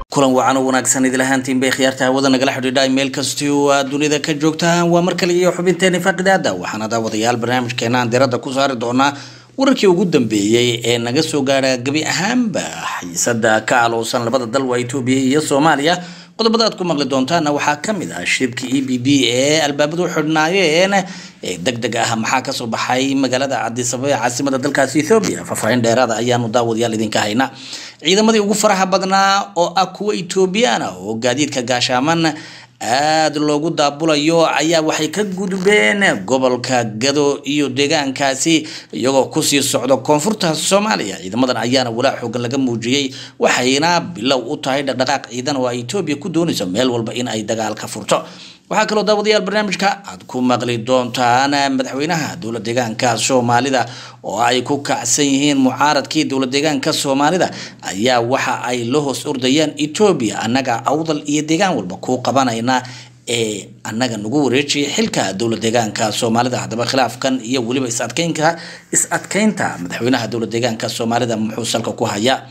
kulan wacan oo wanaagsan idil ahaantiin bay khiyaarta hawada nagala xidhiidha meel kastii oo aad dunida ka joogtaan waa mar kale iyo xubinteeni faaqidaada waxaana daawadayaal barnaamijkeena aan diradda ku saari doonaa wararkii ugu dambeeyey ee naga soo gaadha gebi ahaanba xiisada ka alowsan labada dal waa etoobiya iyo soomaaliya qodobada aad ku maqli doontaana waxaa kamid ah shirka e b b ee albaabadu xidhnaayeen ee deg deg ah maxaa kasoo baxay magaalada cadisababa ee caasimada dalkaasi ethoobiya faahfaahin dheeraada ayaanu daawadayaal idinka haynaa ciidamadii ugu faraha badnaa oo ah kuwa etoobiyaan ah oo gaadiidka gaashaaman aada loogu daabulayo ayaa waxay ka gudbeen gobolka gado iyo deegaankaasi iyagoo kusii socdo koonfurta soomaaliya ciidamadan ayaana walaa xoogan laga muujiyey waxayna bilow u tahay dhaqdhaqaaq ciidan oo ay etoobiya ku doonayso meel walba in ay dagaal ka furto waxaa kaloo daawadayaal barnaamijka aad ku maqli doontaan madaxweynaha dowlad deegaanka soomaalida oo ay ku kacsan yihiin mucaaradkii dowlad deegaanka soomaalida ayaa waxa ay la hoos ordayaan etoobiya annaga awdal iyo deegaan walba ku qabanayna ee annaga nagu wareejiyay xilka dowlad deegaanka soomaalida haddaba khilaafkan iyo weliba is-adkeynka is-adkeynta madaxweynaha dowlad deegaanka soomaalida muxuu salka ku hayaa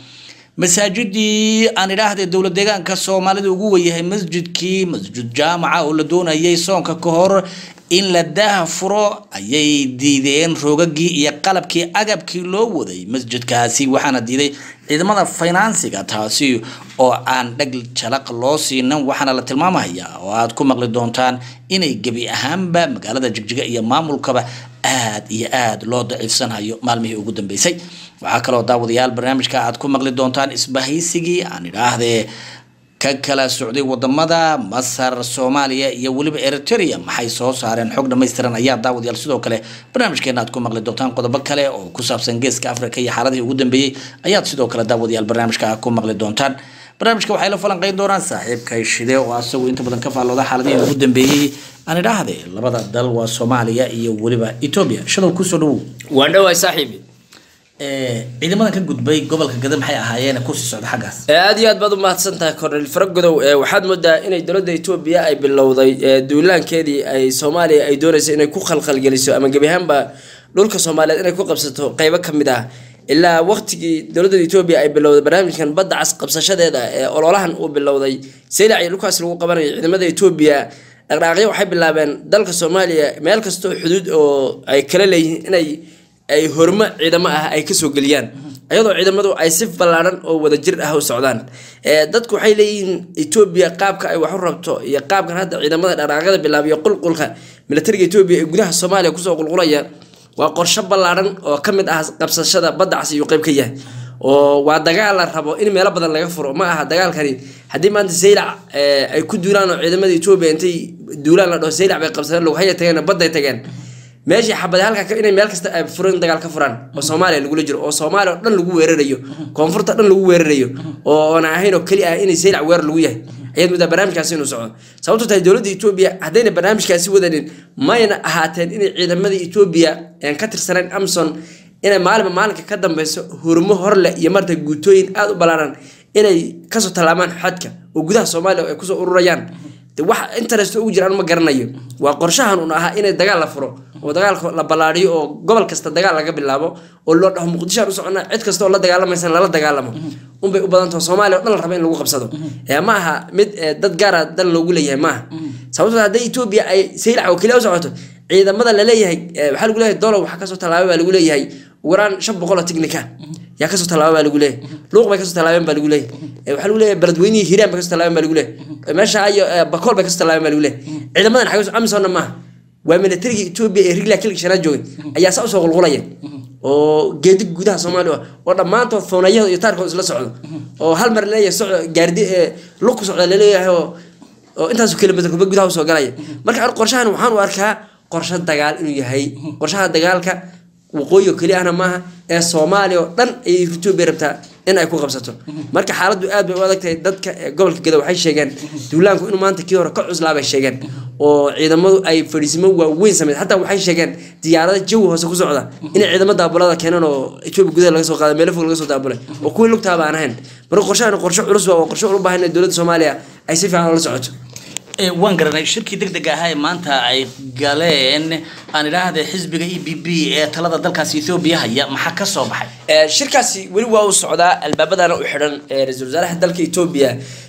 masaajidii aan idhaahday dowlad deegaanka soomaalida ugu weyahay masjidkii masjid jaamaca oo la doonayay soonka ka hor in la daaha furo ayay diideen roogagii iyo qalabkii agabkii loo waday masjidkaasi waxaana diiday ciidamada finansiga taasi oo aan dhag jalaq loo siinan waxaana la tilmaamaya oo aad ku maqli doontaan inay gebi ahaanba magaalada jigjiga iyo maamulkaba aad iyo aad loo daciifsanhayo maalmihii ugu dambeysay waxaa kaloo daawadayaal barnaamijka aad ku maqli doontaan isbahaysigii aan idhaahdee ka kala socday wadamada masar soomaaliya iyo weliba eritrea maxay soo saareen xog dhamaystiran ayaa daawadayaal sidoo kale barnaamijkeena aad ku maqli doontaan qodobo kale oo ku saabsan geeska africa iyo xaaladihii ugu dambeeyey ayaad sidoo kale daawadayaal barnaamijka ku maqli doontaan barnaamijka waxay la falanqeyn doonaan saaxiibka shide oo asagu inta badan ka faallooda xaaladihii ugu dambeeyey aan idhaahde labada dal waa soomaaliya iyo weliba etoobiya shadow kusoo dhawow waan dhawaay saaxiibi ciidamadan ka gudbay gobolka gada maxay ahaayeen kusii socda xaggaas aada iyo aad baad u mahadsan tahay kornel faragodow waxaad moodaa inay dowladda etoobiya ay bilowday duulaankeedii ay soomaaliya ay doonaysa inay ku khalkhalgeliso ama gebi ahaanba dhulka soomaaliyeed inay ku qabsato qeybo ka mid ah ilaa waqtigii dowladda etoobiya ay bilowday barnaamijkan badda cas qabsashadeeda ee ololahan uu bilowday saylac iyo dhulkaas lagu qabanayo ciidamada etoobiya dhaqdhaaqyo waxay bilaabeen dalka soomaaliya meel kastoo xuduud oo ay kala leeyihiin inay ay hormo ciidamo ah ay kasoo geliyaan iyadoo ciidamadu ay si ballaaran oo wadajir ah u socdaan dadku waxay leeyihiin etoobiya qaabka ay wax u rabto iyo qaabkan hadda ciidamada dhaqdhaqaaqyada bilaabiyo qulqulka militariga etoobiya ee gudaha soomaaliya kusoo qulqulaya waa qorsho ballaaran oo ka mid ah qabsashada badda cas iyuu qayb ka yahay oo waa dagaal la rabo in meelo badan laga furo ma aha dagaalkani haddii maanta saylac ay ku duulaan oo ciidamada etoobiya intay duulaan la dhaho saylac bay qabsadeen lughaya tageen badday tageen meeshii xabade halka inay meel kasta ay furan dagaal ka furaan oo soomaaliya lagula jiro oo soomaaliya oo dhan lagu weerarayo koonfurta dhan lagu weerarayo oo oona ahayn oo keli ah inay saylac weerar lagu yahay ayaad moodaa barnaamijkaasi inuu socdo sababto tahay dowladda etoobiya haddayna barnaamijkaasi wadanin mayna ahaateen inay ciidamada etoobiya aan ka tirsanayn amson inay maalinba maalinka ka dambeyso hurmo horleh iyo marta guutooyin aada u ballaaran inay kasoo tallaabaan xadka oo gudaha soomaaliya ay kusoo ururayaan wax interest ugu jiraan ma garanayo waa qorshahan un ahaa inay dagaal la furo oo dagaalka la ballaadhiyo oo gobol kasta dagaal laga bilaabo oo loo dhaho muqdishoan u socona cid kasta oo la dagaalamaysan lala dagaalamo unbay u badantaho soomaaliya o dhan la raba in lagu qabsado ma aha mid dad gaara dal loogu leeyahay maaha sababtoo hadday etoobiya ay saylac oo keliya u socoto ciidamada laleeyahay waxaa lagu leeyahay dolow waxaa kasoo tallaabay baa lagu leeyahay waraan shan boqol oo tignika yaa kasoo tallaaba baa lagu leeyahay luuq bay kasoo tallaabeen baa lagu leeyahay waxaa lagu leeyahay beledweynihii hiiraan bay kasoo tallaabeen baa lagu leeyahay meesha iyo bakool bay kasoo tallaabeen baa lagu leeyahay ciidamadan xagee amisonna maaha waa militariga etoobiya ee rigla kilka shanaad joogay ayaa saa usoo qulqulaya oo geedig gudaha soomaaliya oo dhammaantood foonayada iyo taarkood isla socdo oo hal mar leeyahay soco gaardi lug ku socda laleeyahay oo oo intaasu kilomitr kuba gudaha usoo galaya marka an qorshahan waxaan u arkaa qorsho dagaal inuu yahay qorshaha dagaalka waqooyi oo keli ahna maaha ee soomaaliya oo dhan ayay etoobiya rabtaa in ay ku qabsato marka xaaladdu aad bay u adag tahay dadka gobolka gada waxay sheegeen duulaanku inuu maanta kii hore ka cuslaa bay sheegeen oo ciidamadu ay fadhiisimo waaweyn sameyd xataa waxay sheegeen diyaarada jawi hoose ku socda inay ciidamo daabulada keeneen oo etoobiya gudaha laga soo qaaday meelo fog laga soo daabulay oo kuwii lugtaaba aan ahayn marka qorshahan qorshe culus waa qorshe ulu baahan in dowladda soomaaliya ay si fiican ula socoto waan garanay shirkii deg deg ahaa ee maanta ay galeen aan idhaahde xisbiga e b b ee talada dalkaasi ethoobiya haya maxaa ka soo baxay shirkaasi weli waa uu socdaa albaabadana u xidhan ra-iisul wasaaraha dalka etoobiya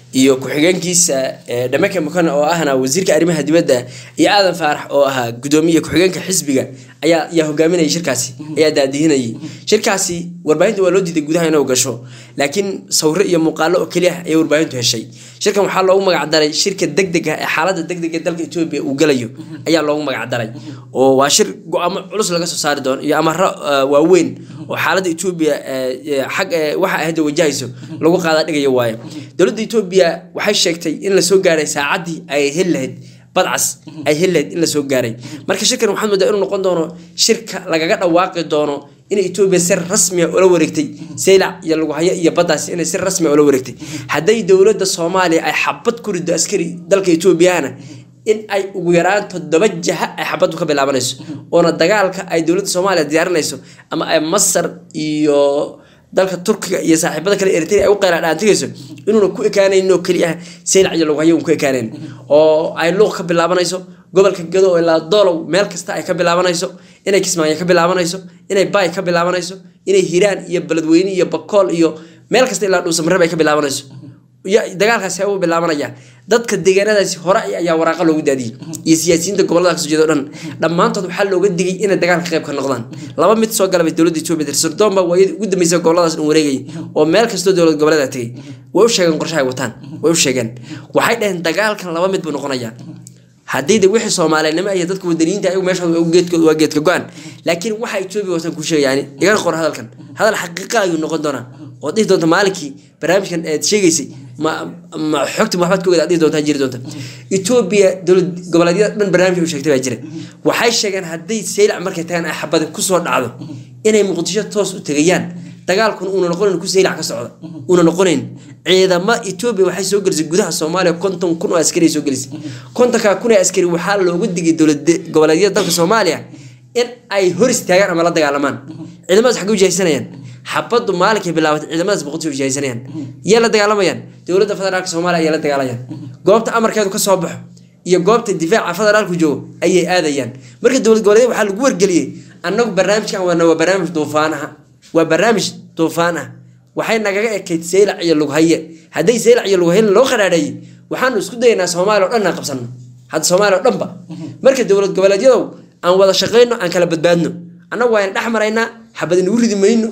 iyo ku-xigeenkiisa dhameke mukane oo ahna wasiirka arrimaha dibadda iyo aadan faarax oo ahaa gudoomiye ku-xigeenka xisbiga ayaa ayaa hogaaminayay shirkaasi ayaa daadihinayay shirkaasi warbaahinta waa loo diiday gudaha inuu gasho laakiin sawiro iyo muuqaalo oo keliya ayay warbaahintu heshay shirkan waxaa loogu magacdaray shirka degdega ee xaalada degdega dalka etoobiya uu galayo ayaa loogu magacdaray oo waa shir go-aamo culus laga soo saari doono iyo amaro waaweyn oo xaalada etoobiya xag waxa ahda wajahayso lagu qaadaa dhigayo waayo dowladda etoobiya waxay sheegtay in lasoo gaaray saacaddii ay heli lahayd badcas ay heli lahayd in lasoo gaaray marka shirkan waxaad moodaa inuu noqon doono shirka lagaga dhawaaqi doono in etoobiya si rasmiya ula wareegtay saylac iyo laguhayo iyo baddaasi inay si rasmiya ula wareegtay hadday dowladda soomaaliya ay xabad ku rido askari dalka etoobiyahana in ay ugu yaraan toddoba jaha ay xabaddu ka bilaabanayso oona dagaalka ay dowladda soomaaliya diyaarinayso ama ay masar iyo dalka turkiga iyo saaxiibada kale eritrea ay u qeyla dhaantigayso inuuna ku ekaanayno keliya saylac iyo laguhayo un ku ekaanayn oo ay luuq ka bilaabanayso gobolka gado ilaa doolow meel kasta ay ka bilaabanayso inay kismaayo ka bilaabanayso inay baay ka bilaabanayso inay hiraan iyo beledweyne iyo bakool iyo meel kasta ilaa dhuusamareeb ay ka bilaabanayso dagaalkaasi u bilaabanaya dadka deegaanadaasi hore ayaa waraaqa loogu daadiyey iyo siyaasiyiinta gobolada kasoo jeeda o dhan dhammaantood waxaa looga digay inay dagaalka qayb ka noqdaan laba mid soo galabay dowladda etoobiya tirsordoonba waayadii ugu dambeysay goboladaas dhan wareegayay oo meel kastoo dowlad goboleeda tegay way u sheegeen qorshaha ay wataan way u sheegeen waxay dhaheen dagaalkan laba mid buu noqonayaa haddii de wixii soomaalinimo iyo dadka wadaniyiinta ayagu meeshooda geedkooda waa geedka go-an laakiin waxa etoobiya wataan ku sheegay yani igana qor hadalkan hadal xaqiiqa ayuu noqon doonaa oo dhihi doonta maalinkii barnaamijkan eed sheegaysay ma ma xogta maxbaad ka ogaad dhihi doontaa jiri doonta etoobiya dowlad goboleedyada dhan barnaamij u sheegtay baa jira waxay sheegeen hadday saylac markay tagaan ay xabadi kusoo dhacdo inay muqdisho toos u tegayaan dagaalkuna uuna noqonayn ku saylac ka socda uuna noqonayn ciidamo etoobiya waxay soo gelisay gudaha soomaaliya konton kun oo askari ay soo gelisay kontonkaa kun ee askari waxaa loogu digay dowlad goboleedyada dalka soomaaliya in ay hor istaagaan ama la dagaalamaan ciidamadaas xaggay u jahaysanayaan xabaddu maalinkay bilaabatay ciidamadaas boqolkiiba jahaysanayaan yay la dagaalamayaan dowladda federaalka soomaaliya ayay la dagaalayaan goobta amarkeedu ka soo baxo iyo goobta difaaca federaalku joogo ayay aadayaan marka dowlad goboleedyada waxaa lagu wargeliyey annagu barnaamijkan wana waa barnaamij duufaan ah waa barnaamij duufaan ah waxay nagaga ekayd saylac iyo lughaye hadday saylac iyo lughaye loo qaraadheeyey waxaanu isku dayaynaa soomaaliya o dhan aan qabsano hadda soomaaliya o dhanba marka dowlad goboleedyadow aan wada shaqayno aan kala badbaadno annagu waa in dhex maraynaa xabad inagu ridi mayno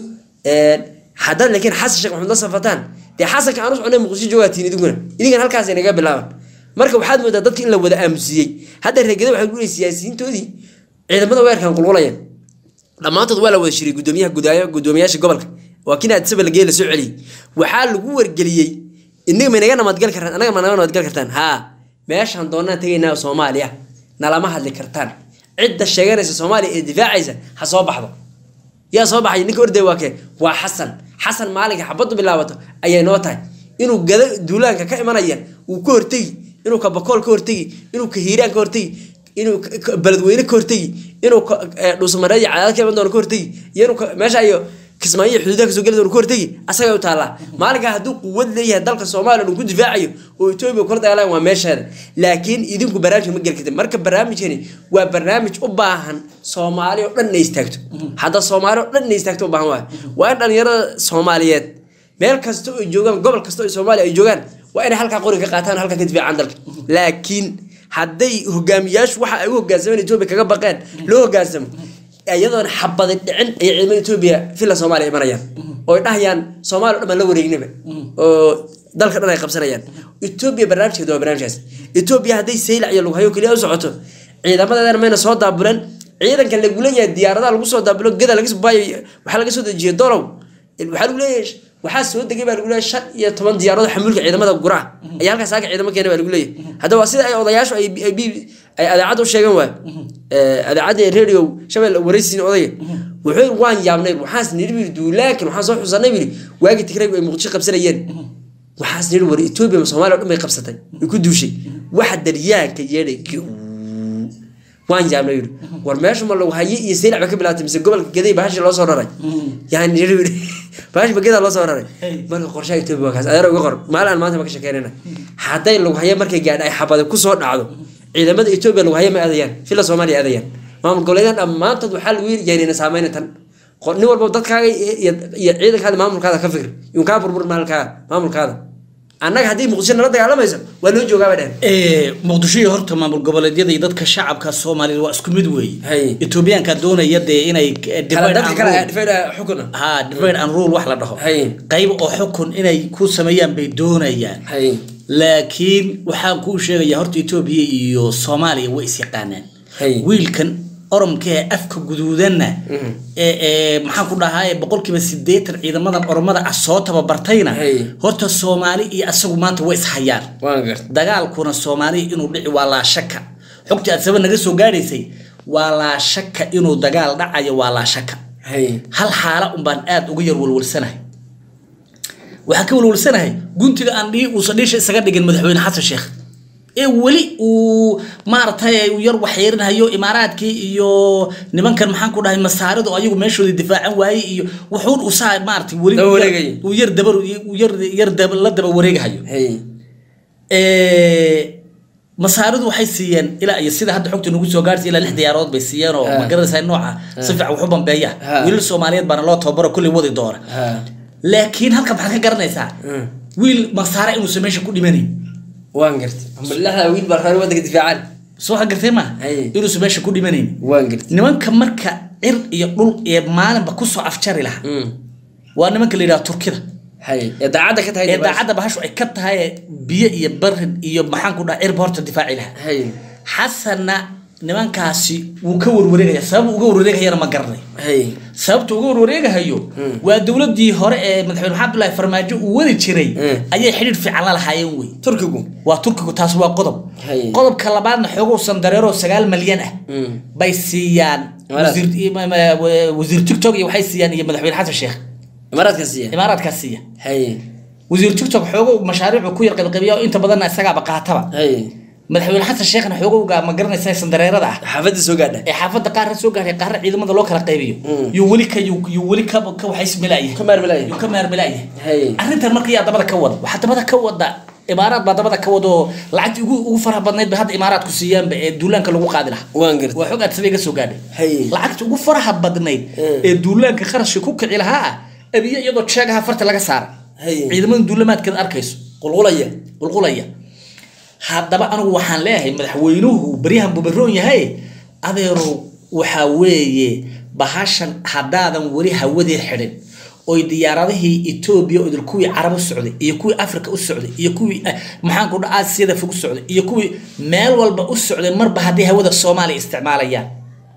haddaad laakiin xasan sheekh maxamed la safataan dee xasanka aan u soconay muqdisho joogatiin idinkuna idinkan halkaas naga bilaaban marka waxaad moodaa dadka in la wada aamusiyey hadda reegada waxay ku siyaasiyiintoodii ciidamada weerkan qulqulayaan dhammaantood waa la wada shiray gudoomiyaha gudoomiyaasha gobolka waa kina addisaba lagee la soo celiyey waxaa lagu wargeliyey inaga ma naga nabadgal kartaan anaga ma naga nabadgal kartaan haa meeshaan doonaan tegaynaa soomaaliya nalama hadli kartaan cidda sheeganaysa soomaaliya ee difaacaysa ha soo baxdo yaa soo baxay ninka orday waa kee waa xasan xasan maalinka xabaddu bilaabato ayay noo tahay inuu gada duulaanka ka imanaya uu ka hortegi inuu ka bakool ka hortegi inuu ka hiiraan ka hortegi inuu beledweyne ka hortegi inuu dhuusamareed iyo cadaad ka iman doono ka hortegi iyo inuu meesha iyo kismaayo iyo xuduudaha kasoo geli doono ka hortegi asagay u taallaa maalinkaa hadduu quwad leeyahay dalka soomaaliya uu ku difaacayo oo etoobiya kula dagaalaan waa meesheeda laakiin idinku barnaamijka ma geli kartin marka barnaamijkani waa barnaamij u baahan soomaali oo dhan inay istaagto hadda soomaali oo dhan inay istaagto u baahan waay waa in dhalinyarada soomaaliyeed meel kasta oo joogaan gobol kasta oo soomaaliya ay joogaan waa inay halkaa qori ka qaataan halkaa ka difaacaan dalka laakiin hadday hogaamiyaashu waxa ay u hogaansameen etoobiya kaga baqeen loo hogaansamo iyadoona xabadi dhicin ayay ciidamada etoobiya villa soomaaliya imanayaan ooy dhahayaan soomaaliya o dhan baan la wareegnaba oo dalka dhan ay qabsanayaan etoobiya barnaamijkeeda waa barnaamijkaas etoobiya hadday saylac iyo lughayo keliya u socoto ciidamadeedana mayna soo daabuleen ciidanka lagu leeyahay diyaaradaha lagu soo daabulo geda laga baayo waxaa laga soo dejiyay dolow waxaa lagu leeyahay waxaa soo degay baa lagu leeyahay shan iyo toban diyaaradood xamuulka ciidamada guraa ayaa halkaas aaga ciidamo keena baa lagu leeyahay haddaba waa sida ay odayaashu ay ay adeecadda u sheegeen waay adeecadda radio shabelle waraysiin odayga wuxuu yiri waan yaabnay waxaas nidhi biri duulaakin waxaan soo xusanay biri waagii tigraygu ay muqdisho qabsanayeen waxaas nidhi war etoobiya ma soomaaliya o dhan bay qabsatay way ku duushay waxa daryaanka yeedhay waan yaabnay yiri war meesha ma lagu haye iyo saylac ba ka bilaatay mise gobolka gaday bahashi loo soo raray yani yiri bahashi ba gadaa loo soo raray marka qorshaha etoobiya waa kaas adeer uga qor maalin aan maanta ma ka sheekeynayna hadday lagu haye markay gaadha ay xabada kusoo dhacdo ciidamada etoobiya lagu haye ma aadayaan villa soomaaliya aadayaan maamul goboleedan dhammaantood waxaa lagu yiri yaanina saameyna tan nin walba dadkaaga iyo ciidankaada maamulkaada ka fikir yun kaa burbur maalkaaga maamulkaada annaga haddii muqdisho nala dagaalamayso waa loo joogaa bay dheheen Ee, muqdisho iyo horta maamul goboleedyada iyo dadka shacabka soomaaliya waa isku mid weeye Hay. etoobiyaanka doonaya dee inay eh, kala divide dadka and kale rule- dhifayda xukuna ha divide and rule wax la dhaho Hay. qayb oo xukun inay ku sameeyaan bay doonayaan hay laakiin waxaan kuu sheegaya horta etoobiya iyo soomaaliya way is yaqaanaan Hay. wiilkan oromka ee afka guduudanna ee ee maxaan ku dhahaa boqolkiiba sideetan ciidamadan oromada ah soo tababartayna Hay. horta soomaali iyo asagu maanta way ishayaan waan garta dagaalkuna soomaaliya inuu dhici waa laa shaka xogtii aad saba naga soo gaadhaysay waa laa shaka inuu dagaal dhacayo waa laa shaka hay hal xaala un baan aad uga yar walwalsanahay waxaan ka walwalsanahay guntiga aan dhii uusan dhiisha isaga dhigin madaxweyne xasan sheekh ee weli uu maaragtay uu yar waxyeerinayo imaaraadkii iyo nimankan maxaan ku dhahay masaaridu ayagu meeshooda difaacan waayey iyo wuxuun uu saa maaragtay weli Daba wareegaya. uu yar dabar uu yar yar daba- la daba wareegahayo hay Ee, masaaridu waxay siiyeen ilaa iyo sida hadda xogta nagu soo gaartay ilaa lix diyaarood bay siiyeen oo Ha. ma garanaysaa nooca si fiican wax u bambeeya Ha. wiilal soomaaliyeed baana loo tababaro kulli wadi doona ha laakiin halka maxaad ka garanaysaa Mm. wiil masaare inuusan meesha ku dhimanayn waan garta lixda wiil baa reer waddanka difaacan soo waxa gartay ma Hay. inuusan meesha ku dhimanayn waan garta nimanka marka cir iyo dhul iyo maalinba kusoo afjari lahaa Mm. waa nimanka la yidhaha turkida hay ee daacadda ka tahay ee daacadda bahashu ay ka tahay biyo iyo barid iyo maxaan ku dhaha cirba horta difaaci lahaa hay xasanna nimankaasi wuu ka warwareegaya sabab uga warwareegayana ma garanay hay sababta uga warwareegahayo waa dowladii hore ee madaxweyne maxamed abdullaahi farmaajo uu wadi jiray Mm. ayay xidhiidh fiican la lahaayeen wey turkigu waa turkigu taas waa qodob Hay. qodobka labaadna xoogowsan dareero sagaal malyan ah Mm. bay siiyaan Imaaraad. wasiir ma- ma- wasiir tiktok iyo waxay siiyaan iyo madaxweyne xasan sheekh imaaraadka siiya imaaraadkaa siiya hay wasiir tiktok xoogow mashaariicu ku yar qaybqabiya oo inta badanna isagaaba qaataba hay madaxweyne xasan sheekhna xoogowga ma garanaysa sandareerada ah xaafadda soo gaadha ee xaafadda qaarna soo gaaray qaarna ciidamada loo kala qaybiyo Mm. yuu weli ka yuu yuu weli ka ka waxaysmilaaya ka maarmalaya yuu ka maarmilaaya hay arrintan marka yaa dabada ka wada waxaa dabada ka wada imaaraad baa dabada ka wada oo lacagtii ugu ugu faraha badnayd ba hadda imaaraadku siiyaanba ee duulaanka lagu qaadi lahaa waan garta waa xog aad sabay ka soo gaadhay hay lacagta ugu faraha badnayd Mm. ee duulaanka qarashka ku kici lahaa ah abiyo iyadoo jeegaha farta laga saara hay ciidamada duulamaadkeeda arkayso qulqulaya qulqulaya haddaba anigu waxaan leeyahay madaxweynuhu baryahan buu baroon yahay adeerow waxaa weeye bahashan haddaadan weli hawadii xidhin oy diyaaradihii etoobiya oo idil kuwii carab u socday iyo kuwii africa u socday iyo kuwii eh, maxaan ku dhaha aasiyada fog u socday iyo kuwii meel walba u socday marba haddii hawada soomaaliya isticmaalayaan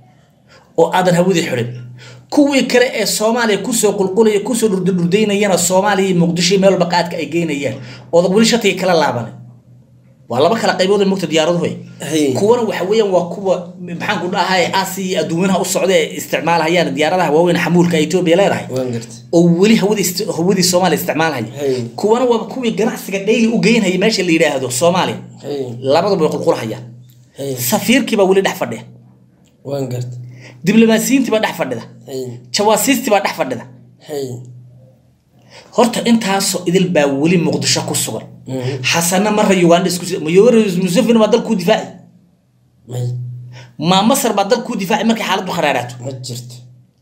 oo aadan hawadii xidhin kuwii kale ee soomaaliya kusoo qulqulaya kusoo dhurdurdurdaynayana soomaaliya iyo muqdisho iyo meel walba qaadka ay geynayaan oodan weli shatiga kala laabanin waa laba kala qaybood oo mogta diyaaraduhu Hay. kuwana waxa weeyaan waa kuwa maxaan ku dhahay aasiya iyo adduunyanaha u socda ee isticmaalhayaan diyaaradaha waaweyn xamuulka ay etoobiya leedahay waan garta oo weli hawadii ist- hawadii soomaaliya isticmaalhaya Hay. kuwana waa kuwii ganacsiga dhayli u geynhaya meesha la yidhaahdo soomaaliya hay labaduba way qulqulhayaan hay safiirkii baa weli dhex fadhiya waan garta diblomaasiyiintii baa dhex fadhida hay jawaasiistii baa dhex fadhida hay horta intaasoo idil baa weli muqdisho ku sugan Mhm. xasana marra uganda isku museveni baa dalkuu difaaci may ma masar baa dalkuu difaaci markay xaaladdu kharaaraato ma jirto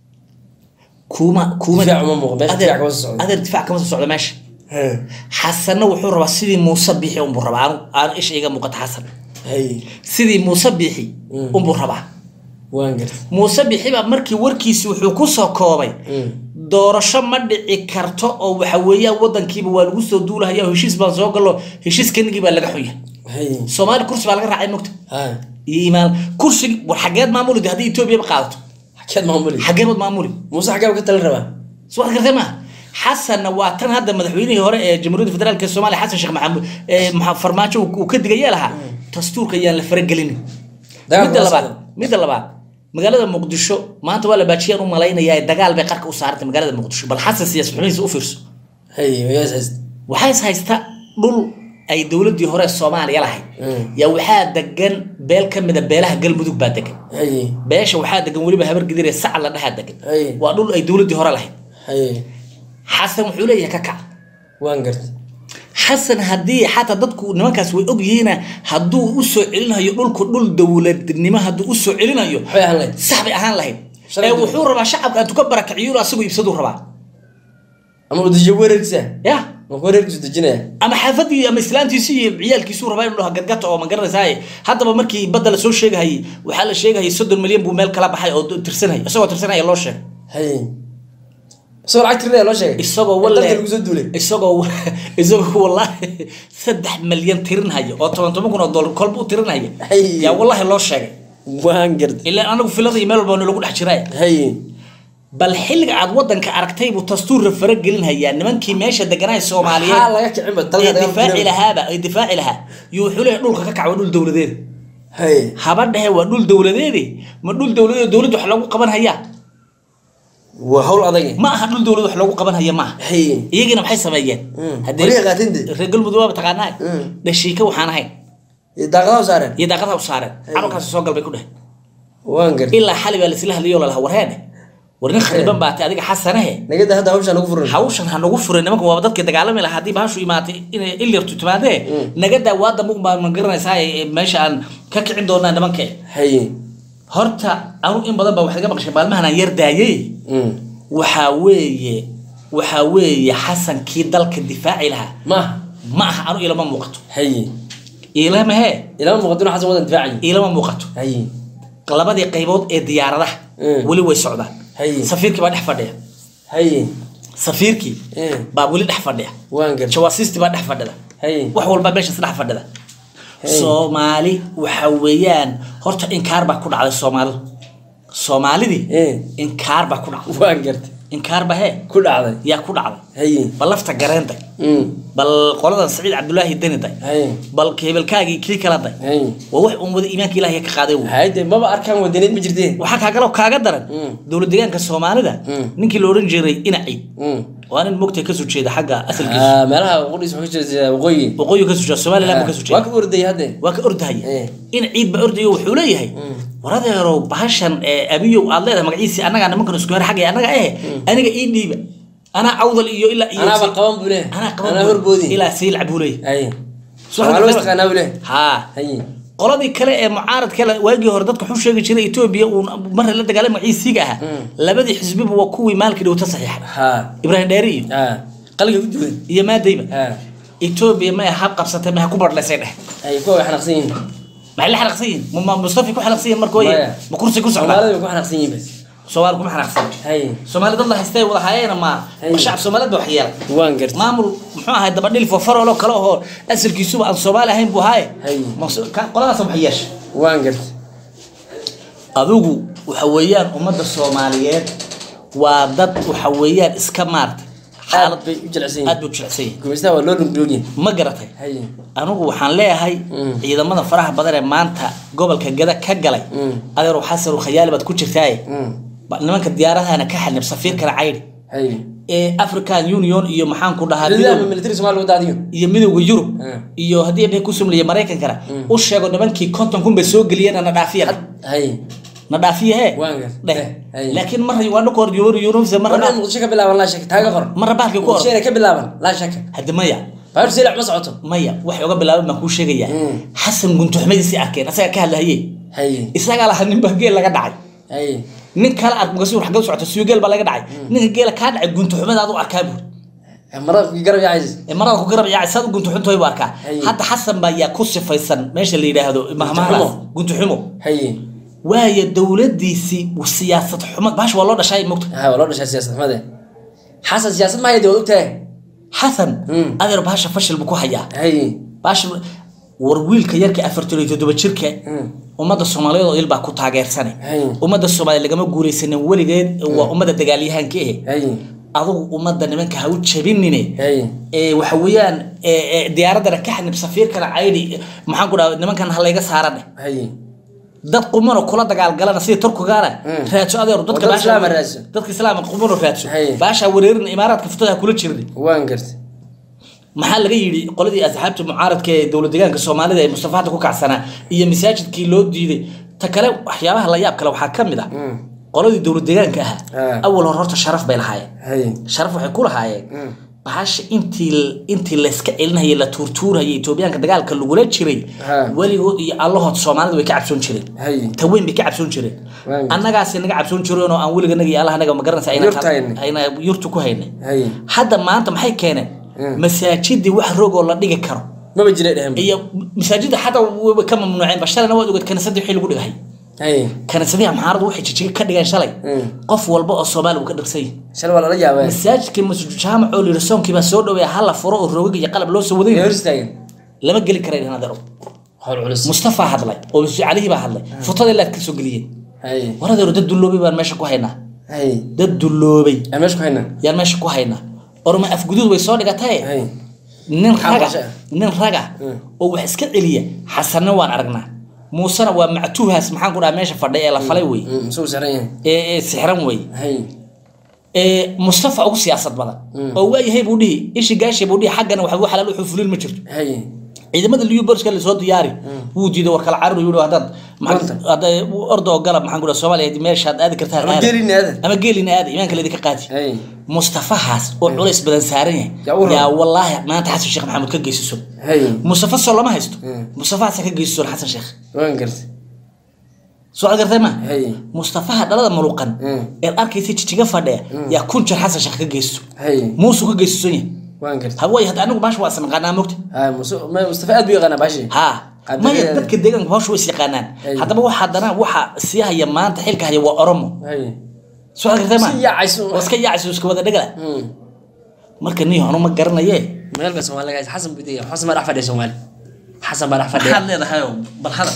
kuma kuma Difaac uma muuqdo, meesha adeer- difaac kama soo socdo. adeer difaac kama soo socdo meesha ha xasanna wuxuu rabaa sidii muuse biixi unbuu rabaa aan- aan isha iga muuqata xasan hay sidii muuse biixi Mm. unbuu rabaa waan garta muuse biixi baa markii warkiisi wuxuu ku soo koobay Mm. doorasho ma dhici karto oo waxa weeyaan wadankiiba waa lagu soo duulahaya oo heshiis baan soo gallo heshiis kanigii baa laga xunya hay soomaali kursi baa laga raacay mogta ha iyo imaan kursigi war xageed maamuli haddii etoobiya qaadato xakeed maamuli xageed maamuli muuse xagee ka tala rabaa soo waad gartay maaha xasanna waa tan hadda madaxweynihii hore ee jamhuuriyadda federaalk ee soomaaliya xasan sheekh maxamuud ee maxa- farmaajo uu uu ka digaya lahaa dastuurka yaan la faragelinin Dagaal midda waa labaad socda. midda labaad magaalada muqdisho maanta waa la baajiyaan u malaynayaa dagaal bay qarka u saarantay magaalada muqdisho bal xasan siyaas xubnihiisa u fiirso hay wayaas hayst waxaa is haysta dhul ay dowladii hore soomaaliya lahayd Mm. yaa waxaa degan beel ka mida beelaha galmudug baa degan hay beesha waxaa degan weliba habar gidiree sac la dhahaa degan Ay. waa dhul ay dowladii hore lahayd hay xasan wuxuu leeyahay ka kac waan garta xasan haddii xataa dadku nimankaas way ogyihiina hadduu u soo celinayo dhulku dhul dowladnimo hadduu u soo celinayo waxbay ahaan lahayd sax bay ahaan lahayd Shalay ee dowlad. wuxuu rabaa shacabka intuu ka barakiciyo asagoo ibsaduu rabaa ama udajiyo weerarkiisa ya ma kuwa reerkiisu dejinaya ama xaafadii ama islaantiisi iyo ciyaalkiisuu rabaa inuu dhaho gadgata oo ma garanaysaa haddaba markii badda lasoo sheegahayay waxaa la sheegahayay soddon milyan buu meel kala baxay oo tirsanhay isagoo tirsanaya loo sheegay hay isagoo lacag tirinaya loo sheegay isagoo Ee, walle dalka lagu soo duulay isagoo isagoo wallahi saddex milyan tirinhaya oo toban toban kun oo dollar kolba u tirinhaya Hay. yaa wallahi loo sheegay waan gartay ilaa anagu filada iyo meel walba lagu dhex jiray hay bal xilliga aad wadanka aragtay buu dastuurra faragelinhayaa nimankii meesha deganaa soomaaliyeed maxaa laga kicinba ee dalka difaaci lahaaba ee difaaci lahaa yuu wuxuu leeyahay dhulka ka kac waa dhul dowladeed hay haba dhehe waa dhul dowladeedi ma dhul dowladeed dowladda wax loogu qaban hayaa waa hawl adag ma aha dhul dowlad wax loogu qaban haya maaha hay iyagina maxay sameeyeen Mm. Haddee- Wariga qaatin dee. reer galmudug waaba taqaanaa Mm. dhashiika waxaan ahayn iyo daaqadaha u saareen iyo daaqadaha u saareen carurkaasi soo galbay ku dheh waan gartay ilaa xali baa laisla hadlayo lalaha warheene war nin khariban baatay adiga xasanahe nagada hadda hawshaan ugu furan hawshan ha nagu furay nimanka waaba dadkii dagaalami lahaa haddii bahashu imaatay inay ilyartu timaadee nagadaa waa dambe unbaa ma garanaysaa ee meesha aan ka kicin doonaa nimanka hay horta anu in badan baa wax laga maqashay maalmahan aan yar daayay Mm. waxaa weeye waxaa weeye xasankii dalka difaaci lahaa ma ma aha anu ilama muuqato hay ilama hee ilama muuqato xasan wadan difaaci ilama muuqato hay labadii qaybood ee diyaaradaha Mm. weli way socdaan Hay. safiirkii baa dhex fadhiya hay safiirkii Mm. baa weli dhex fadhiya waan gartay jawaasiistii baa dhex fadhida hay wax walba meeshaas dhex fadhida Hey. soomaali waxa weeyaan horta inkaar baa ku dhacday soomaalidu soomaalidii Eh. inkaar baa ku dhacday waan gartay inkaar ba hee ku dhacday yaa ku dhacday hay bal lafta gareenday Mm. bal qoladan saciid cabdulaahi deniday hay bal keebelkaagii kii kala day hay waa wax uun wada iimaanka ilaahay ka qaaday wey hayde maba arkaan wadaneed ma jirteen waxaa kaagaloo kaaga daran Mm. dowlad deegaanka soomaalida Mm. ninkii la odhan jiray inaciid Mm. waa nin mogtay kasoo jeeda xagga asalkiisa Ah, meelaha qudhiis wuxuu ka jeedaa waqooyi waqooyi kasoo jeeda somaliland buu kasoo waa jeeda ka ordayay hadde waa ka ordahaya Eh. in ciid ba ordayo wuxuu leeyahay war adeerow bahashan ee abiyow aad leedahay magaciisii annagaa nimankan isku her xagga annaga eh aniga ii dhiiba anaa awdal iyo ilaa iyo anaaba qaban buu leeyahay anaa qaban anaa horboodi ilaa siilca buu leeyahay hay Soo waa loo hadda- istaqaanaa buu leeyahay haa hay qoladii kale ee mucaaradka la- waagii hore dadka wuxuu sheegi jiray etoobiya uu marra la dagaalay magaciisiga ahaa labadii xisbiba waa kuwii maalkii dhowta saxiixa ha ibraahim dheeri iyo ha qalga ku duwan iyo maadayba ha etoobiya may ha qabsatay may ha ku bardhaysay dheh hay kuwa way xanaaqsan yihiin maxay la xanaaqsan yihiin ma- ma mustafi ku xanaaqsan yihiin markooye Maya. ma kursi ku socdaa soomaalida way ku xanaaqsan yihiin bas soomaali kuma xanaaqsan hay soomaali dad la haystay wada hayeena ma Hey. ma shacab soomaaliyeed ba wax yeela waan gartay maamul muxuu ahay dabadhil fofarolo kale oo asalkiisuba aan soomaali ahayn buu haaye Hey. Ma- ka- qoladaas wax yeesha waan gartay adigu waxa weeyaan ummadda soomaaliyeed waa dad waxa weeyaan iska maartay aad xaalad bay u jilicsan aad yihiin buu jilicsan yahay gumaystaha waa loo lugloogyahay ma garatay hay anigu waxaan leeyahay Mm. ciidamada faraha badan ee maanta gobolka gada ka galay Mm. adeeru xasan khayaali baad ku jirtaaye Mm. Ba- nimanka diyaaradahana ka xanib safiirkana caydhi hay ee african union iyo maxaan ku dhahaa ciidamada midowga- military Soomaaliya wada adiyo iyo midowga yurub Mm. iyo haddii dhahay ku sumliya maraykankana u sheego nimankii konton kun bay soo geliyeen na dhaafiya hay na dhaafiya hee Waan gas- dheh eh, hey. laakiin marra waa dhakoor yuri yurubse marra marna muqdisho ka bilaaban laa shaka taaga qor marra bahalkii ku muqdisho or inay ka bilaaban laa shaka haddi maya baaru silac ma socoto maya waxay uga bilaaban baan kuu sheegayaa Mm. xasan guntuxmadiisii arkeen asagaa ka hadlahaye hay isagaa lahaa ninba geel laga dhacay hay nin kale aad mugasi xagga u socota suyo geel baa laga dhacay ninka geela kaa dhacay guntuxumadaad u arkaa buuri marada ku garab yacays ee marada ku garab yaacay saad u guntuxuntoy buu arkaa Hay. hadda xasan baa yaa ku sifaysan meesha la yidhaahdo mahmahadaas guntuxumo hay waayo dowladiisii siyaasad xumo bahash waa loo dhashay mogta ha waa loo dhashay siyaasad xumade xasan siyaasad ma hayde waad ogtahay xasan Mm. adeer bahasha fashil buu ku hayaa hay bahasha war wiilka yarka afartan iyo toddoba jirka Mm. ummadda soomaaliyeed oo il baa ku taageersanay Hay. ummadda soomaaliya lagama guulaysanin weligeed waa ummadda dagaalyahanka eh hay adigu ummadda nimanka ha u jabinine hay ee waxa weeyaan ee, ee, diyaaraddana ka xanib safiirkana caydhi maxaan ku dhaha nimankan ha layga saarane hay dad qumano kula dagaalgalana sida turkigaana Mm. raadso adeeru dadka Wadada baasha- islaama raadso. dadka islaama qumano raadso Hay. baasha wareerin imaaraadka futaha kula jirni waan gartay maxaa laga yidhi qoladii asxaabta mucaaradka ee dowlad deegaanka soomaalida ee mustafa hadda ku kacsanaa iyo masaajidkii loo diiday ta kale waxyaabaha la yaab kale waxaa ka mid ah Mm. qoladii dowlad deegaanka ahaa Ah. awal hore horta sharaf bay lahaayeen hay sharaf waxay ku lahaayeen Mm. bahasha intii intii layska celinayay la tuurtuurayay etoobiyaanka dagaalka lagula jiray Ha. weligood iyo allahood soomaalida way ka cabsoon jireen hay taweyn bay ka cabsoon jireen Waayo. annagaasi naga cabsoon jireen oo aan weliganaga iyo allahanaga ma garanaysa ayna Yurta haynay. ayna yurtu ku haynay hay hadda maanta maxay keeneen Mm. masaajidii wax rogoo la dhigi karo maba jira dhehen iyo masaajida xataa wayba ka mamnuuceen ba shalayna waad ogeed kaniisadii wixii lagu dhigay hay kaniisadihi maxaaradu waxay jijiga ka dhigeen shalay Mm. qof walba oo soomaali uu ka dhirsan yahay shal waa lala yaabee masaajidkii masjid jaamac oo layidhi soonkii baa soo dhaweeya hala furo oo rogag iyo qalab loo soo ee hor waday istaagan lama geli karay dhan adeero hawl culus mustafa hadlay oo masjid calihii baa hadlay futada ilaad ka soo geliyeen hay war adeero dad dulloobay baan meesha ku haynaa hay dad dulloobay aan meesha ku haynaa yaan meesha ku haynaa orma afguduud way soo dhigatae hay nin Maxaa raga qorshe ah? nin raga Mm. oo wax iska celiya xasanna waan aragnaa muusena waa mactuuhaas maxaan ku dhaha meesha fadhay ee la falay wey Mm, suu saaran yahay ee ee sixran wey hay ee mustafa ugu siyaasad badan Mm. oo waayahay buu dhihi ishi gaashi buu dhihi xaggana waxba xalaal wuxuu fulin ma jirto hay ciidamada liyu boriska lasoo diyaari wuu diiday war kala carar yidhi haddaad Runta. hadday orda oo galab maxaan ku dhaha soomaaliya meeshaad aadi kartaa ama aada. geelina aada ama geelina aada imaanka laydinka qaadi hay mustafahaas oo culays badan saaran Yaa yahay u raba. yaa wallaahi maanta xasan sheekh maxamed ka geysiso hay mustafa soo lama haysto Mm. mustafahaasa ka geysiso xasan sheekh waan gartay soo gartay ma hay mustafaha dhalada maluqan Mm. ee arkaysa jijiga fadhiya yaa kun jeer xasan sheekh ka geysiso hay muusuu ka geysison yahay waan gartay haway hadda anigu maasha waa isnaqaanaa mogta hay musu- ma mustafa aad buu yaqaanaa baashi haa Qabiilada- maya dadka deegaanka hawsha way is yaqaanaan Ay. haddaba waxa haddana waxa sii haya maanta xilka haya waa oromo hay soo gartay ma si yaacayso waa iska yaacayso iska wada dhegala Mm. marka nin hanu ma garanaye magaalka soomaaliga xasan buu digaya xasan baa dhex fadhiya soomaali xasan baa dhex fadhiya maxaad leedahay bal hadal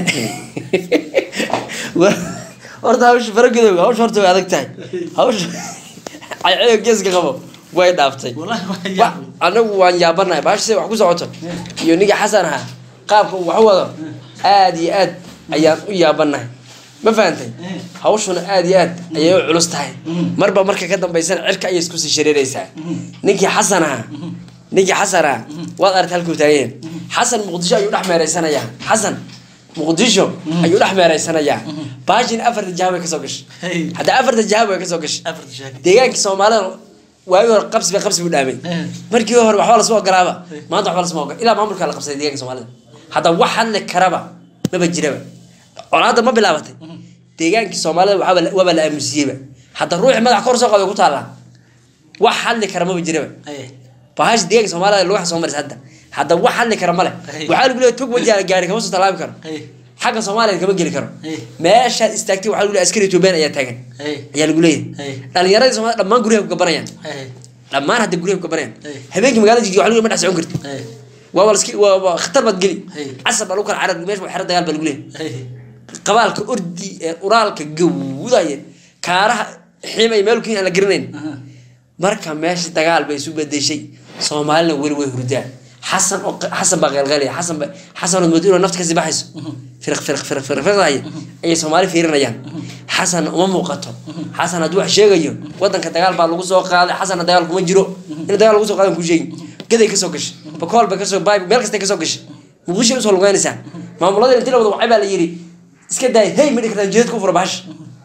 horta hawsha faragadowga hawsha horta way adag tahay hawsha caycayga geeska qabo way dhaaftay Wallahi waa Wa- yaab. anagu waan yaabanahay baashase wax ku socoto iyo ninka xasan ahaa qaabka uu wax u wado aad iyo aad ayaan u yaabanahay ma fahantay hawshuna aad iyo aad ayay u culus tahay marba marka ka dambaysana cirka ayay isku sii shareeraysaa ninkii xasan ahaa ninkii xasan ahaa waad aragta halkuu taageen xasan muqdisho ayuu dhex meeraysanayaa xasan muqdisho ayuu dhex meeraysanayaa baashin afarta jaha way kasoo gashay Hey. hadda afarta jaha way kasoo gashay afarta sheeg deegaankii soomaalida waagi hore qabsi ba qabsi buu dhaamay Eh. markii hore waxba lasma ogolaaba maanta waxba lasma ogola ilaa maamulkaa la qabsaday deegaanka soomaalida hadda wax hadli karaba maba jiraba colaadda ma bilaabatay deegaankii soomaalida waxaaba la- waaba la aamusiyeyba hadda ruuxii madax kor soo qaday ku taallaa wax hadli kara maba jiraba bahash deegaanka soomaalida lagu soo marisa hadda hadda wax hadli kara male Hey. waxaa lagu leeyahay tog wajaala gaari kama soo tallaabi karo xagga soomaaliya kama geli karo Hey. meeshaad istaagtay waxaa lagu leeyahay askari etoobiyaan ayaa taagan ayaa lagu leeyahay Hey. dhalinyaradii soomaalida dhammaan guryaha ku gabanayaan dhammaan hadda guryaha ku gabanayaan Hey. habeenkii magaalada jigjiga waxaa lagu leeyahay ma dhex socon kartid waa waa laski waa waa khatar baad geli Hey. casar baa lagu kala carar meesha waa xero dagaal baa lagu leeyahay qabaalka ordi ee uraalka gawdaya kaaraha ximay meel ku aan la garanayn marka meesha dagaal bay isu bedeshay soomaalina weli way hurdaan xasan oo xasan baa qeylqeylaya xasan ba xasan oo moodo inuu nafta kasii baxayso firq firq firq firq firqaya ayay soomaali fiirinayaan xasan uma muuqato xasan hadduu wax sheegayo wadanka dagaal baa lagu soo qaaday xasanna dagaal kuma jiro in dagaal lagu soo qaadan ku sheegi gaday kasoo gashay bakool bay kasoo baay meel kastay kasoo gashay muqdisho usoo lugeynaysaa maamulada intii la wada wacay baa la yidhi iska daay hey ma dhigi kartaan jeedad ku fura bahash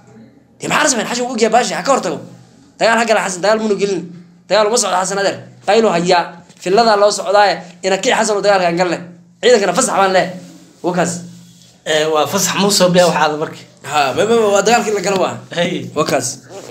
dee maxaa sameyn xashan wuu ogyahay baashi ha ka hortago dagaal ha gala xasan dagaal munu gelin dagaal uma socdo xasan adeer qaylo hayaa filadaa loo socdaaye ina kii xasan oo dagaalka aan galle ciidankana fasax baan leh wakaas waa fasax muusoo biya waxaada marka ha ma ma waa dagaalkii la gala waa wakaas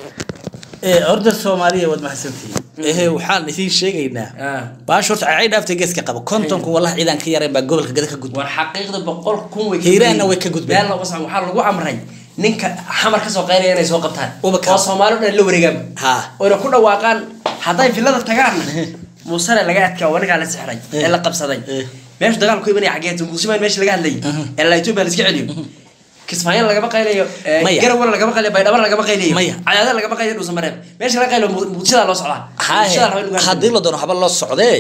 horda soomaaliya waad mahadsantihiin ehe waxaan idiin sheegaynaa Ah. baash horta cay dhaaftay geeska qaba kontonku wallahi ciidan ka yareen baa gobolka gada ka gudba war xaqiiqda boqol kun way Hiiraanna way ka gudbeen. meel laba sac waxaa lagu amray ninka xamar kasoo qaylaya inay soo qabtaan Uba ka- oo soomaali o dhan la wareegaan Ha. oyna ku dhawaaqaan hadday filada tagaanna muusane laga adkaa waa ninkaa la sixray ee la qabsaday Eh. meesha dagaalku imanaya xageeto muqdisho meesha laga hadlayay ee la etoobiya la iska celiyo kismaayo lagama qaylayo eh, Maya. garawal lagama qaylayo baydhabo lagama qaylayo Maya. cadaada lagama qaylayo dhuusamareeb meesha laga qaylayo Muq- muqdishodaa loo socdaa haye Muqdishodaa raba in lagu hadlo. haddii la doono haba loo socdee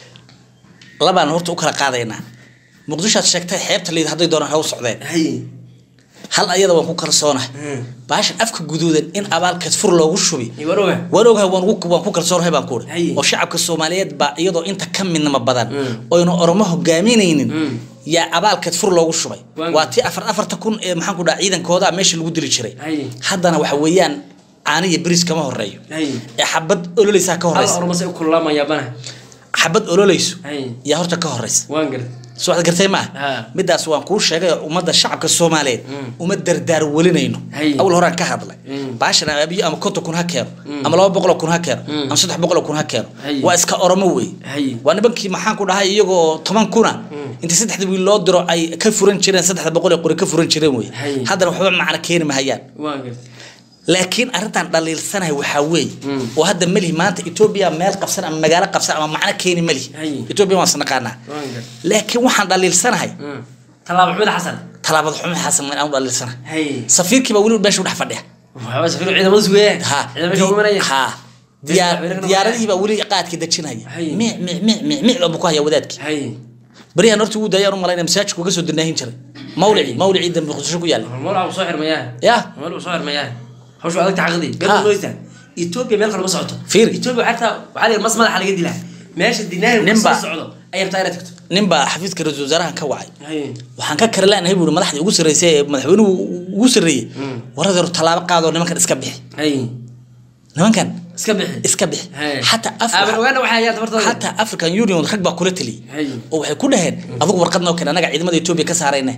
labaan horta u kala qaadaynaa muqdishoad sheegtay xeebta liid hadday doonaan ha u socdeen Haye. hal ayada waan ku kalsoonahay Mm. baashan afka guduudan in abaalkeed fur loogu shubi Iyo war oga. waan ogahay waan ugu- waan ku kalsoonahay baan ku Haye. uri oo shacabka soomaaliyeed baa iyadoo inta ka midnama badan Mm. oyna oromo hogaaminaynin Mm. yaa abaalkeed fur loogu shubay Waan- waa tii afar afarta kun ee maxaan ku dhaha ciidankooda meesha lagu dili jiray Haye. haddana waxa weeyaan caaniya beriis kama horeeyo Haye. ee xabad ololeysaa ka hal horeysa ormase u kululaamaya bana xabad ololeyso Haye. yaa horta ka horeysa waan gartay soo waxaad gartay maaha Ha. midaas waan kuu sheegay ummadda shacabka soomaaliyeed uma dardaar welinayno Hay. awal horaan ka hadlay Mm. baashan abiyo ama konton kun ha keeno ama laba boqol oo kun ha keeno ama saddex boqol oo kun ha keeno Hay. waa iska oromo wey Hay. waa nibankii maxaan ku dhahay iyagoo toban kuna inta saddexda wiil loo diro ay ka furan jireen saddexda boqol ee qori ka furan jireen wey Hay. haddana waxba macna keeni mahayaan waan gartay laakiin arrintan dhaliilsanahay waxaa weeye Mm. oo hadda melihi maanta etoobiya meel qabsan ama magaalo qabsan ama macno keeni melihi Hay. etoobiya waan isnaqaanaa waan gartay laakiin waxaan dhaliilsanahay Mm. tallaabo maxmed xasan talaabad xumo xasan aan u dhaliilsanahay hay safiirkiiba weli meesha u dhex fadhiya waxba safiir ciidamada sugayaan ha ciidamada meesha ugu imanaya ha diyaar diyaaradihiibaa weli qaadka dejinaya Hay. mic mic mic mic mic buu ku haya wadaadkii hay baryahan horta wuu daayaan u malayna masaajidku uga soo dinaahin jiray mawlici mawlicii dambe muqdisho ku yaallay mawlaca uu soo xirmayaa ya mawlaca uu soo xirmayaa hawshu adag tacaqdi Ha. been mooyta Ethiopia meel kale ma socoto Fiiri. Ethiopia xataa waxaa la yidhi mas madaxa laga dilaa meesha dinaari Nin nin baa- socdo ayay rabtaa inaad tagto nin baa xafiiska ra-iisul wasaarahan ka wacay hay waxaan ka kari lanahay buuri madaxdii ugu sarreysay ee madaxweynuhu ugu sarreeyey waradeeru tallaabo qaadoo nimankan iska bixi hay nimankan iska bixi iska bixi Hay. xataa aaban Afri- ogaana waxay hayaan tabartooda xataa african union rag baa kula taliyey Hay. oo waxay ku dhaheen adigu warqad noo keen anaga ciidamada etoobiya ka saarayna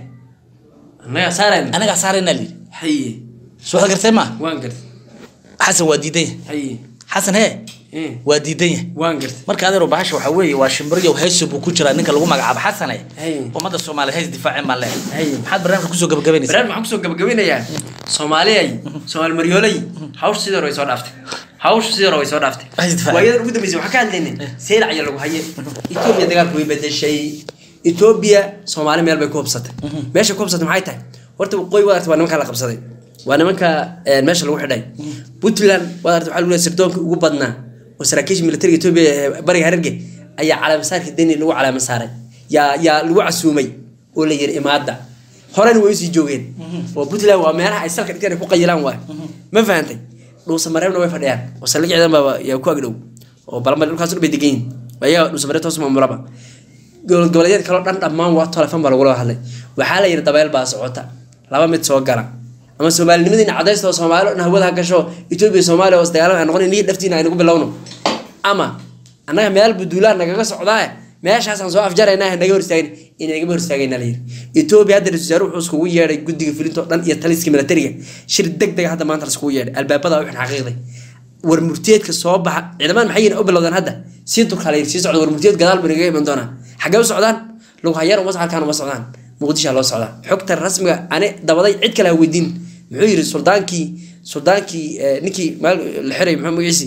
annaga saarayna anagaa saarayna lii hay soo waxaad gartay maa waan gartay xasan waa diidan yahay hay xasan hee Eh, waa diidan yahay waan gartay marka adeero bahasha waxaa weeye waa shimbiriyo hayso buu ku jiraa ninka lagu magacaabo xasane Hay. ummadda soomaaliyeed hays difaaceen baan Hay. leeyahay maxaad barnaamijka kusoo gabagabaynaysaa barnaamij waxaan kusoo gabagabinayaa soomaaliyay soomaali maryoolay hawsha sidii hore way soo dhaaftay hawsha sidii hore way soo dhaaftay Ay, difaac. waayadan ugu dambeysay waxaan ka hadlaynay seylac ayaa lagu haye etoobiya dagaalku way bedeshay etoobiya soomaali meel bay ku hubsatay meesha ku hubsatay maxay tahay horta waqooyi waad artay waa nimankaa la qabsaday waa nimanka eh, meesha lagu xidhay puntland waad artay waxaa lagu leeyahay sirdoonka ugu badnaa oo saraakiisha militariga etoobiya ee bariga harerge ayaa calaamasaarka deni lagu calaama saaray yaa yaa lagu casuumay oo la yiri imaada horena way usii joogeen oo puntland waa meelaha ay salka dhigteen ay ku qayilaan waay ma fahantay dhuusa mareebna way fadhiyaan oo saldhig ciidan baa yaa ku agdhow oo balamar dhulkaas dhan bay degan yihiin ayaga dhuusa mareeb toos maamulaba gobol goboleedyada kaloo dhan dhammaan waa telefon baa lagula hadlay waxaa la yidhi dabeel baa socota laba mid soo gala ama soomaalinimadiina cadaysta oo soomaali oo dhan hawada ha gasho etoobiya soomaaliya oo isdagaalan ay noqon niga dhaftiina aynagu bilowno ama annaga meel buduulaan nagaga socdaa meeshaasaan soo afjarayna naga hor istaagin inagama hor istaagayna la yiri etoobiya hadda ra-iisul wasaare wuxuu iskugu yeedhay guddiga fulinta oo dhan iyo taliska militariga shir deg dega hadda maanta la iskugu yeedhay albaabada wixin xaqiiqday war murtiyeedka soo baxa ciidamada maxay yihiin u bilowdaan hadda sii durkaa la yiri sii socda war murtiyeed gadaal buu inaga iman doonaa xaggee u socdaan lug hayar uma halkaan uma socdaan muqdishaa loo socdaa xogta rasmiga ani dabaday cid kale ha weydiin muxuu yiri suldaankii suldaankii eh, ninkii maal la xiray muxuu magaciisi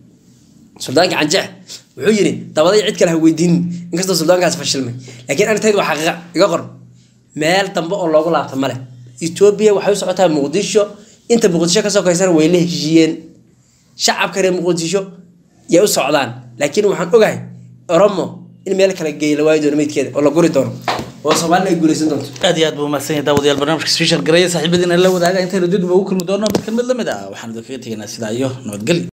suldaankii canjeex wuxuu yiri dabaday cid kale ha weydiinin inkastoo suldaankaas fashilmay laakiin anitaydu waa xaqiiqa iga qor meel dambe oo loogu laabta male etoobiya waxay u socotaa muqdisho inta muqdisho ka sokaysana way la heshiiyeen shacabka reer muqdisho yay u socdaan laakiin waxaan ogahay oromo in meel kale geey la waayi doono meydkeeda oo la guri doono oo soomaalina ay guuleysan doonto aad iyo aad buu mahadsan yahay daawadayaal barnaamijka special gareeya saaxiibadiina la wadaaga intaynu dib ugu kulmi doono mid kan mid la mid ah waxaan idinkaga tegaynaa sidaa iyo nabadgelyo